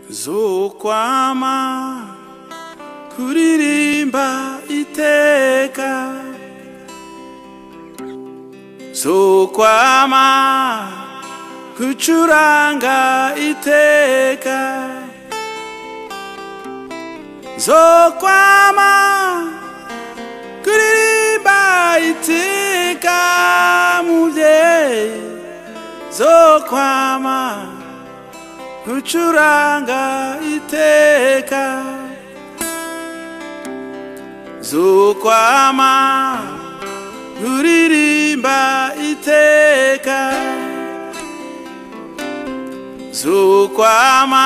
zokwama kuririmba iteka zokwama kucuranga iteka zokwama kuririmba iteka muvyeyi zokwama kucuranga iteka zokwama kuririmba iteka zokwama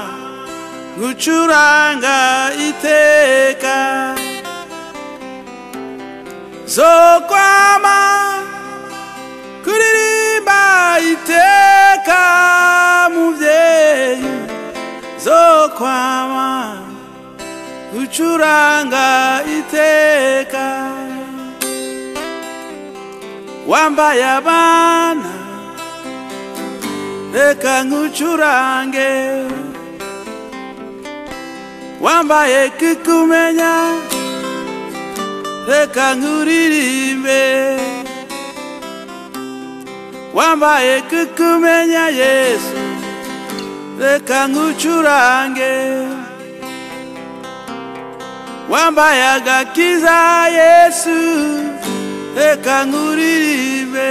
gucuranga iteka zokwama kuririmba iteka muvyeyi zokwama gucuranga iteka wambaye abana reka nkucurange wambaye kikumenya reka nkuririmbe wambaye kikumenya yesu reka nkucurange wambaye agakiza yesu reka nkuririmbe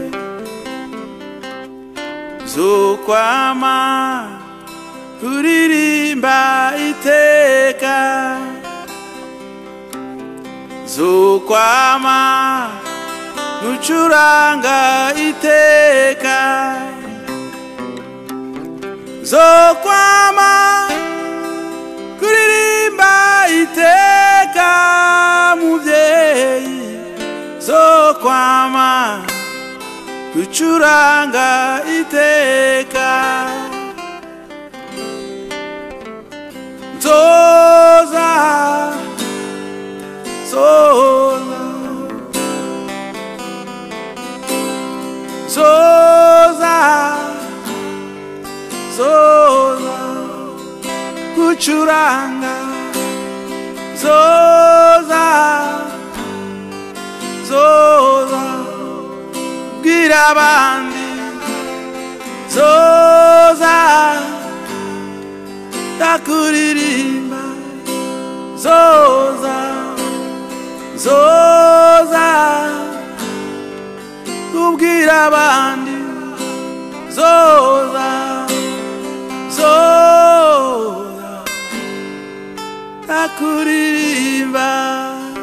zokwama kuririmba iteka zokwama gucuranga iteka zokwama kuririmba iteka muvyeyi zokwama gucuranga iteka nzoza zoza zoza zoza gucuranga zoza zoza bwira abandi zoza ndakuririmba zoza zoza kubwira abandi zoza zoza ndakuririmba